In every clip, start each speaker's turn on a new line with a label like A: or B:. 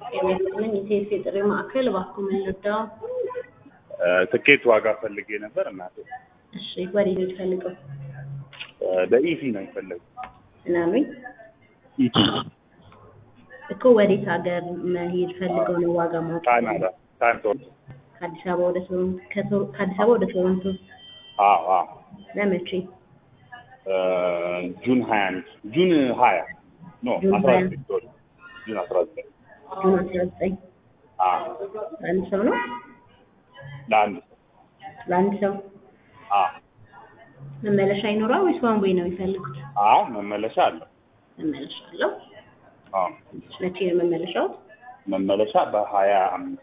A: የሚያስጥልኝ ኢቴስ የጥሪ ማዕከል እባክዎ ምን ልርዳው?
B: እ፣ ትኬት ዋጋ ፈልጌ ነበር እናቴ።
A: እሺ ወዴት ነው የምትፈልገው?
B: እ፣ በኢሲ ነው የፈለጉት።
A: ምናምን
B: ኢቲ
A: እኮ ወዴት ሀገር መሄድ ፈልገው ነው ዋጋ ማወቅ?
B: ካናዳ ካንቶን።
A: ከአዲስ አበባ ወደ ቶሮንቶ ከቶ- ከአዲስ አበባ ወደ ቶሮንቶ
B: አዎ አዎ።
A: ለመቼ?
B: እ፣ ጁን ሀያ አንድ ጁን ሀያ ኖ
A: ጁን
B: አስራ
A: ሀያ
B: ዘጠኝ ሶሪ ጁን አስራ ዘጠኝ
A: ጁን አስራ ዘጠኝ
B: አዎ
A: ለአንድ ሰው ነው?
B: ለአንድ ሰው
A: ለአንድ ሰው
B: አዎ
A: መመለሻ ይኖረዋል ወይስ ዋን ዌይ ነው የሚፈልጉት?
B: አዎ መመለሻ አለው።
A: መመለሻ አለው።
B: አዎ
A: መቼ ነው መመለሻው?
B: መመለሻ በሀያ አምስት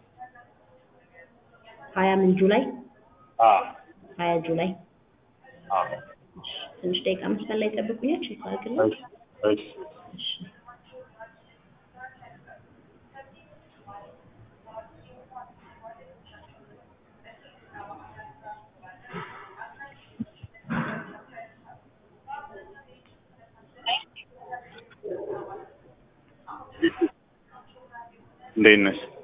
A: ሀያ ምን ጁላይ?
B: አዎ
A: ሀያ ጁላይ።
B: አዎ
A: እሺ፣ ትንሽ ደቂቃ መስመር ላይ ጠብቁኛል። ቼክ አድርግልኝ።
B: እሺ እሺ
A: እሺ
B: እንዴት ነሽ?